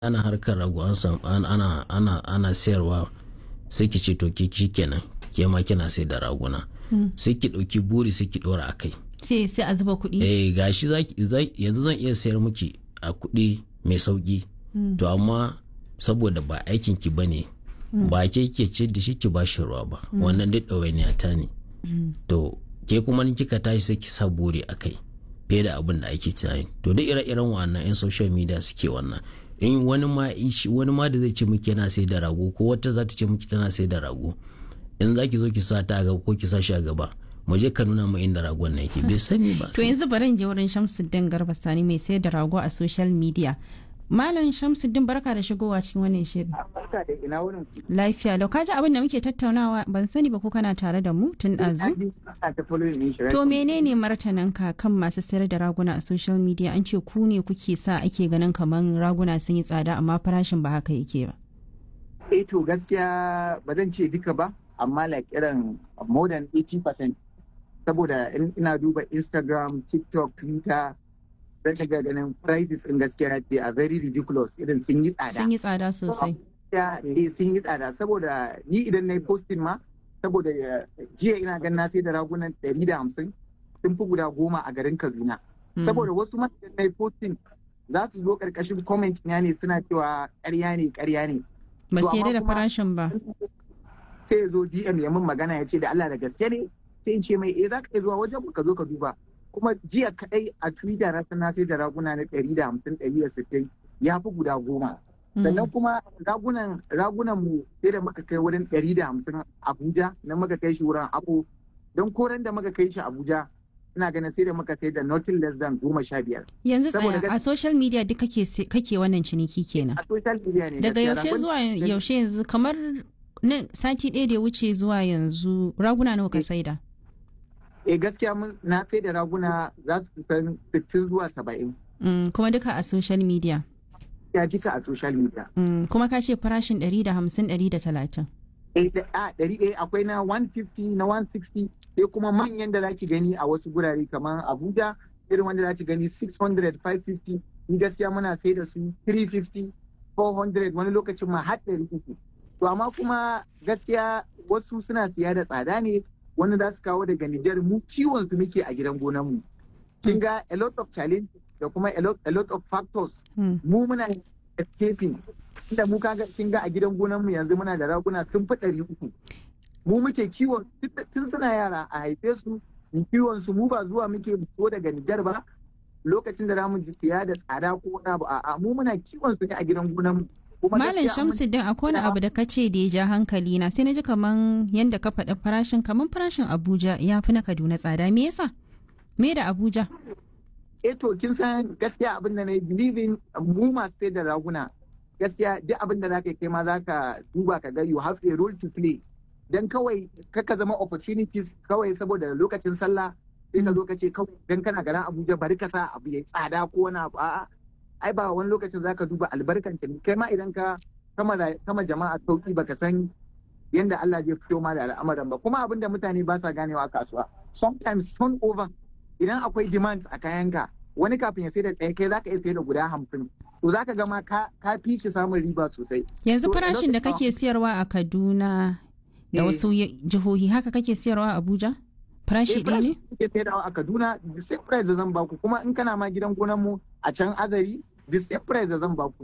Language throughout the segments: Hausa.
ana harkar rago an samu ana ana ana sayarwa sai ki ce to ki kenan ke ma kina sai da raguna sai ki ɗauki buri sai ki ɗora a kai sai sai a zuba kuɗi eh gashi yanzu zan iya sayar miki a kuɗi mai sauki to amma saboda ba aikin ki bane ba ke ke ce da shi ki ba shi ruwa ba wannan duk ɗawainiya ta ne to ke kuma ni kika tashi sai ki sa buri a kai fiye da abin da ake tunani to duk ire-iren wannan yan social media suke wannan in wani ma wani ma da zai ce miki yana sai da rago ko wata za ta ce miki tana sai da rago in za ki zo ki sa ta a gaba ko ki sa shi a gaba mu je ka nuna mu inda ragon na yake bai sani ba to yanzu bari je wurin Shamsuddin Garba Sani mai sayar da rago a social media Malam Shamsuddin barka da shigowa cikin wannan shirin. Barka da ina wurin. Lafiya lau kaji abin da muke tattaunawa ban sani ba ko kana tare da mu tun ɗazu. To menene martananka kan masu sayar da raguna a social media an ce ku ne kuke sa ake ganin kamar raguna sun yi tsada amma farashin ba haka yake ba. Eh to gaskiya ba zan ce duka ba amma like irin more than 80% saboda ina duba Instagram, TikTok, Twitter zan ga ganin prices in gaskiya ce a very ridiculous irin sun yi tsada. Sun yi tsada sosai. Eh sun yi tsada saboda ni idan na yi posting ma saboda jiya ina gan na sai da ragunan ɗari da hamsin sun fi guda goma a garin Kaduna. Saboda wasu ma idan na yi posting za su zo ƙarƙashin comment ya ne suna cewa ƙarya ne ƙarya ne. Ba su da farashin ba. Sai ya zo DM ya min magana ya ce da Allah da gaske ne sai in ce mai eh za ka iya zuwa wajen ka zo ka duba. kuma jiya kadai a twitter na sana sai da raguna na ɗari da hamsin ɗari da sittin ya fi guda goma sannan kuma ragunan ragunan mu sai da muka kai wurin ɗari da hamsin abuja na muka kai shi wurin abu don koren da muka kai shi abuja ina ganin sai da muka sai da nothing less than goma sha biyar. yanzu tsaya a social media duk kake kake wannan ciniki kenan a social media ne daga yaushe zuwa yaushe yanzu kamar nan sati ɗaya da ya wuce zuwa yanzu raguna nawa ka saida eh gaskiya mun na sai da raguna za su kusan 60 zuwa 70. kuma duka a social media. Ya jika a social media. kuma ka ce farashin 150 130. Eh a ɗari eh akwai na 150 na 160 sai kuma manyan da zaki gani a wasu gurare kamar Abuja irin wanda zaki gani 600 550 ni gaskiya muna sai da su 350 400 wani lokacin ma har 300. To amma kuma gaskiya wasu suna siya da tsada ne wani za su kawo daga Nijar mu kiwon su muke a gidan gonan mu. Kin ga a lot of challenge da kuma a lot, a lot of factors. Mu muna escaping. Inda mu kaga kin ga a gidan gonan mu yanzu muna da raguna sun fi ɗari uku. Mu muke kiwon tun suna yara a haife su mu kiwon su mu ba zuwa muke so daga Nijar ba lokacin da zamu ji siya da tsada ko wani abu a'a mu muna kiwon su ne a gidan gonan mu. Malam Shamsuddin akwai wani abu da ka ce da ya ja hankali na sai na ji kaman yadda ka faɗi farashin kaman farashin Abuja ya fi na Kaduna tsada me yasa? Me da Abuja? Eh to kin san gaskiya abin da na yi believing mu masu sai da raguna gaskiya duk abin da zaka kai ma zaka duba ka ga you have a role to play dan kawai kaka zama opportunities kawai saboda lokacin sallah sai ka zo ka ce kawai dan kana garin Abuja bari ka sa abu ya tsada ko wani abu a'a ai ba wani lokacin zaka duba albarkan ta kai ma idan ka kama jama'a sauki baka san yanda Allah zai fito ma da al'amuran ba kuma abinda mutane ba sa ganewa a kasuwa sometimes turn over idan akwai demand a kayanka wani kafin ya sai da ɗaya kai zaka iya sai da guda hamsin to zaka ga ma ka fi shi samun riba sosai yanzu farashin da kake siyarwa a Kaduna da wasu jihohi haka kake siyarwa a Abuja farashi ɗaya ne? Ke sayarwa a Kaduna the same price da zan baku kuma in kana ma gidan gonan mu a can Azari the same price da zan baku.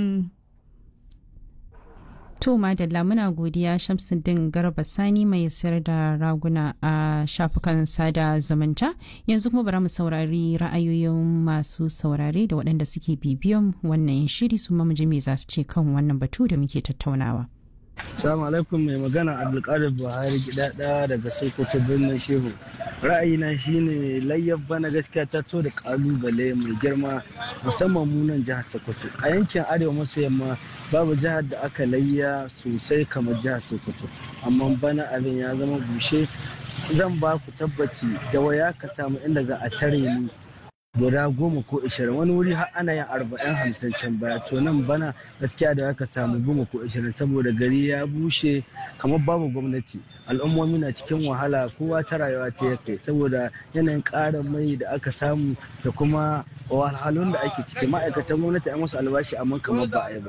To Madalla muna godiya Shamsuddin Garba Sani mai sayar da raguna a shafukan sada zumunta yanzu kuma bari mu saurari ra'ayoyin masu saurare da waɗanda suke bibiyan wannan shiri su mu ji me za su ce kan wannan batu da muke tattaunawa. Salamu alaikum mai magana Abdulkadir Buhari gidada daga Sokoto birnin Shehu. Ra'ayina shine layyar bana gaskiya ta to da kalubale mai girma musamman munan jihar Sokoto. A yankin Arewa maso yamma babu jihar da aka layya sosai kamar jihar Sokoto. Amma bana abin ya zama bushe zan ba ku tabbaci da waya ka samu inda za a tare ni guda goma ko ishirin wani wuri har ana yin arba'in hamsin can baya to nan bana gaskiya da aka samu goma ko ishirin saboda gari ya bushe kamar babu gwamnati al'ummomi na cikin wahala kowa ta rayuwa ta ya kai saboda yanayin ƙarin mai da aka samu da kuma wahalhalun da ake ciki ma'aikatan gwamnati a musu albashi amma kamar ba a yi ba